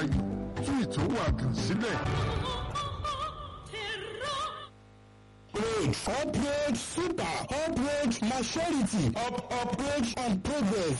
yìí tú ìtòwádùn sílẹ̀. upgrade upgrade super upgrade maturity up upgrade and progress.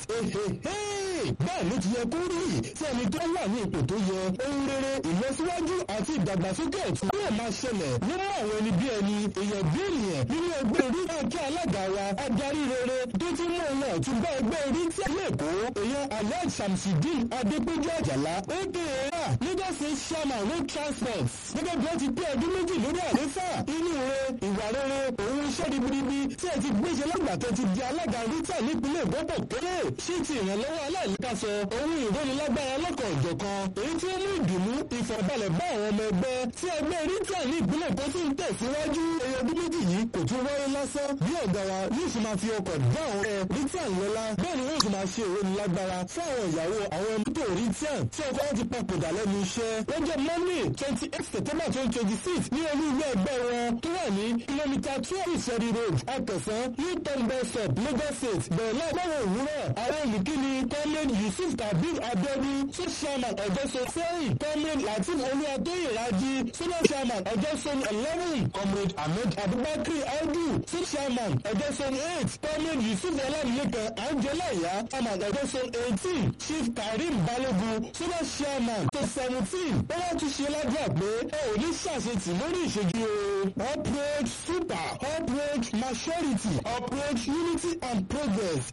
bẹ́ẹ̀ ló ti yẹ kó rí tí ẹni tó wà ní ipò tó yẹ ohun rere ìlọsíwájú àti ìdàgbàsókè ọ̀tún yóò máa ṣẹlẹ̀ nínú àwọn ẹni bí ẹni èèyàn bí ènìyàn nínú ẹgbẹ́ orí àti alága wa adarí rere tó ti mú ohun ọ̀tún bá ẹgbẹ́ orí tí ilé èkó èèyàn alhaji samsidin adépéjú àjàlá aka lagos state chairman road transport gẹ́gẹ́ bí wọ́n ti pé ọdún méjì lórí àléfà inú rẹ ìwà rere òun iṣẹ́ ribiribi tí ẹ ti gbéṣẹ́ lágbàtọ́ ti di alága rita nípínlẹ̀ gbọ́dọ̀ kéré ṣé ti ìrànlọ́wọ́ aláìlékàsọ ohun ìrónilágbára lọ́kọ̀ ọ̀jọ̀kan èyí tí ó mú ìdùnnú ìfọ̀balẹ̀ bá àwọn ọmọ ẹgbẹ́ tí ẹgbẹ́ rita ní ìpínlẹ̀ tó sì ń tẹ̀síwájú ẹyọ ọdún méjì yìí kò tún wáyé lásán bí ọ̀gá wa yóò sì máa fi ọkọ̀ dá àwọn ẹ rita ńlọ́lá bẹ́ẹ̀ ni yóò sì máa ṣe ìrónilágbára fún àwọn ìyàwó àwọn mọ́tò rita tí ọkọ̀ wọn ti papòdà lẹ́nu iṣẹ́ lọ́jọ́ monday twenty eight september twenty twenty six ní olú ilé ẹgbẹ́ wọn tó wà ní kìlómítà twelve ìṣẹ́rí road akẹsàn new town bus stop lagos state bẹ̀rẹ̀ láàbọ̀wọ̀ òwúrọ̀ àwọn olùkíni comrade yusuf kabir abiodun tó chairman ọ̀jọ́sọ sẹ́yìn comrade latif olúwatóyè raji senior chairman ọ̀jọ́sọ eleven comrade ahmed abubakar audu tó chairman ọ̀jọ́sọ eight comrade yusuf ọlámilékan angela ìyá chairman ọ̀jọ́sọ eighteen chief karim balogun senior chairman tó seventeen ó wá tún ṣe ládùúgbà pé ẹ ò ní ṣàṣetì lórí ìṣèjú o upgrade super upgrade maturity upgrade unity and progress.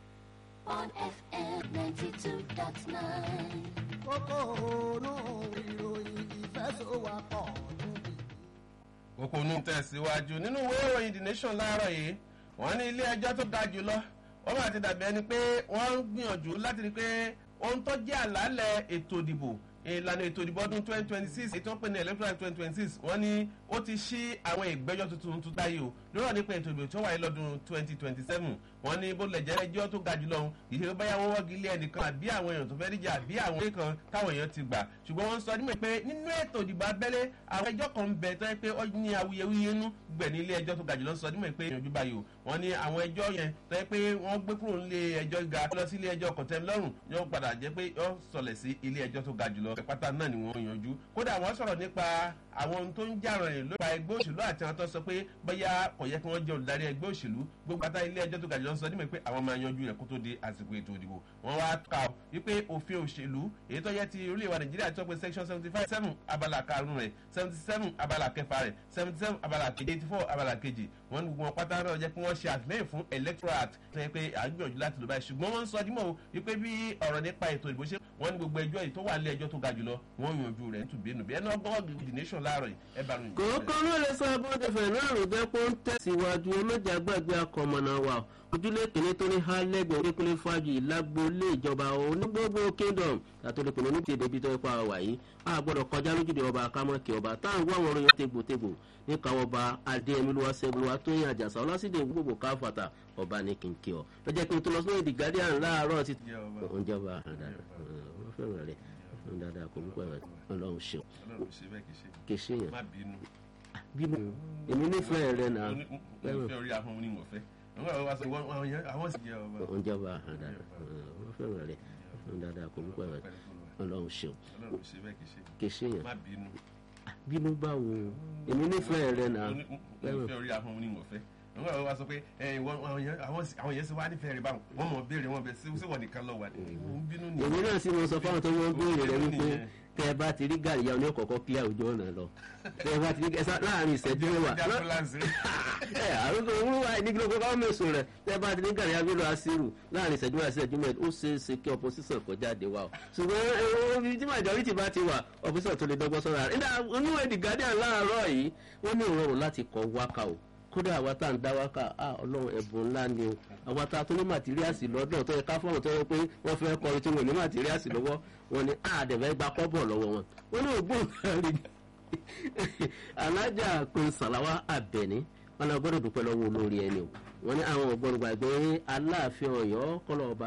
on FM 92.9. kókó ònú ìròyìn ìfẹ́sọ̀wápọ̀ níbi. kókó inú tẹ̀síwájú nínú ìwé ìròyìn the nation láàárọ̀ yìí wọ́n ní ilé ẹjọ́ tó ga jùlọ wọ́n máa ti dàbí ẹni pé wọ́n ń gbìyànjú láti rí i pé ohun tó jẹ́ àlàálẹ̀ ètò ìdìbò ìlànà ètò ìdìbò ọdún twenty twenty six ètò ìpè ní electoral twenty twenty six wọ́n ní ó ti ṣí àwọn ìgbẹ́jọ́ tuntun tuntun táyé o lọ́rọ̀ nípa ètò ìdìbò tó wáyé lọ́dún twenty twenty seven wọ́n ní bó lẹ̀ jẹ́ ẹjọ́ tó ga jùlọ ìṣe báyà wọ́n wọ́gi ilé ẹnìkan àbí àwọn èèyàn tó fẹ́ díjà àbí àwọn ilé kan táwọn èèyàn ti gbà ṣùgbọ́n wọ́n sọ nímọ̀ pé nínú ètò ìdìbò abẹ́lé àwọn ẹjọ́ kan ń bẹ tó yẹ pé ó ní awuyewuye nú gbẹ̀ ní ilé ẹjọ́ tó ga jùlọ sọ nímọ̀ pé ìyànjú báyìí o wọ́n ní àwọn ẹjọ́ yẹn tó yẹ pé wọ́n gbé kúrò nílé ẹjọ́ ga lọ sí ilé ẹjọ́ kọ̀tẹ́milọ́rùn yóò padà jẹ́ pé yóò sọlẹ̀ sí ilé ẹjọ́ tó ga jùlọ pátá náà ni wọ́n yanjú kódà wọ́n sọ̀rọ̀ nípa àwọn ohun tó ń jà rìn lórí ẹgbẹ́ òṣèlú àti àwọn tó sọ pé bóyá kò yẹ kí wọ́n jẹ́ olùdarí ẹgbẹ́ òṣèlú gbogbo pátá ilé ẹjọ́ tó ga jùlọ sọ nímọ̀ pé àwọn máa yanjú rẹ̀ kó tó di àsìkò ètò ìdìbò wọ́n wá kà ó wípé òfin òṣèlú èyí tó yẹ ti orílẹ̀ èdè nàìjíríà tó pé section seventy five seven abala karùn-ún rẹ̀ seventy seven abala kẹfà rẹ̀ seventy seven abala kejì eighty four abala kejì wọ́n ní gbogbo wọn pátá náà jẹ́ pé wọ́n ṣe àtìlẹ́yìn fún electoral act tó yẹ pé à ń gbìyànjú láti lò báyìí ṣùgbọ́n wọ́n ń sọ dímọ̀ wípé bí ọ̀rọ̀ nípa ètò ìdìbò ṣe wọ́n ní gbogbo ẹjọ́ yìí tó wà nílé ẹjọ́ tó ga jùlọ wọ́n yanjú rẹ̀ nítùbínú bí ẹni ọgbọ́n the nation láàárọ̀ yìí ẹ bá ròyìn. kòókò ló lè sọ abọ́dẹ̀fẹ̀ náà ló jẹ́ pé ó ń tẹ̀síwájú ọlọ́jà gbàgbé akọ̀mọ̀nà wa ojúlé kìnínní tó ní hálẹ́gbẹ̀ẹ́ oníkúnlé fájì lágbólé ìjọba onígbogbo kingdom àtòlẹ́kùnrin ní tèdè bí tó ipa wà yìí a gbọ́dọ̀ kọjá lójúde ọba akámọ́kì ọba táwọn wá àwọn orin tegbòtegbò níkàwọ́ ọba adéyẹmílúwa sẹ́gunlúwa tó yìn àjàsà ọlásìdè gbogbo káfàtà ọba ní kìnkì ọ lọ́jọ́ pé tó lọ sí the guardian láàárọ̀ ti oúnjẹ ọba wọ́n fẹ́ràn rẹ̀ dáadáa kò púpọ̀ ọlọ́run ṣeun ọlọ́run ṣe bẹ́ẹ̀ kì í ṣe kì í ṣe yẹn má bínú. bínú èmi nífẹ̀ẹ́ rẹ̀ náà mo fẹ́ orí ahọ́n ní mo fẹ́ àwọn àwọn sọ wọn àwọn yẹn àwọn sì jẹ ọba. oúnjẹ ọba dáadáa wọ́n fẹ́ràn rẹ̀ dáadáa kò púpọ̀ ọlọ́run ṣeun ọlọ́run ṣe bẹ́ẹ̀ kì í ṣe kì í ṣe yẹn má bínú. bínú báwo èmi nífẹ̀ẹ́ rẹ̀ náà mo fẹ́ orí ahọ́n ní mo fẹ́ àwọn àwọn wa sọ pé ẹ ìwọ àwọn yẹn àwọn sì- àwọn yẹn sì wá nífẹ̀ẹ́ rẹ̀ báwọn wọ́n mọ̀ béèrè wọn bẹ sí sí wọn nìkan lọ wà ní. mo ń bínú ni. èmi náà sì mọ sọ fáwọn tó wọ́n béèrè rẹ̀ wípé Nìyẹn. tẹ ẹ bá ti rí gàrí ya oníkọ̀ọ́kọ́ kílẹ̀ òjò ọ̀nà lọ tẹ ẹ bá ti rí ẹsà láàrin ìṣẹ́jú mẹ́wàá Ọjà ambulance. ẹ àrùn òwúrọ̀ ìdígbò kọ́ káwọn mẹ́sùn rẹ̀ tẹ ẹ bá ti rí gàrí ya bílò asiru láàrin ìṣẹ́jú mẹ́wàá ìṣẹ́jú mẹ́wàá ó ṣeé ṣe kí opposition kó jáde wá o ṣùgbọ́n ẹ̀rọ ibi tí majority bá ti wà opposition tó lè dọ́gbọ́n sọ́ra rẹ̀ nígbà oníwèé the guardian láàárọ̀ yìí wọ́n ní ìrọ̀rùn láti kọ wákà o kódà àwa tá à ń dá wákà á ọlọ́run ẹ̀bùn ńlá ni o àwa tá a tó ní màtíríàsì lọ́dọ̀ tó yẹ ká fọ́ọ̀mù tó yẹ pé wọ́n fẹ́ kọrin tí wọ́n ní màtíríàsì lọ́wọ́ wọn ni àdẹ̀fẹ́ gba kọ́bọ̀ lọ́wọ́ wọn wọn ní ògbóǹ kárí alájà pin sàláwá àbẹ̀ní wọn náà gbọ́dọ̀ dúpẹ́ lọ́wọ́ olórí ẹni o wọn ní àwọn ọ̀gbọ́n gbàgbé aláàfin ọ̀yọ́ kọ́lọ́ ọba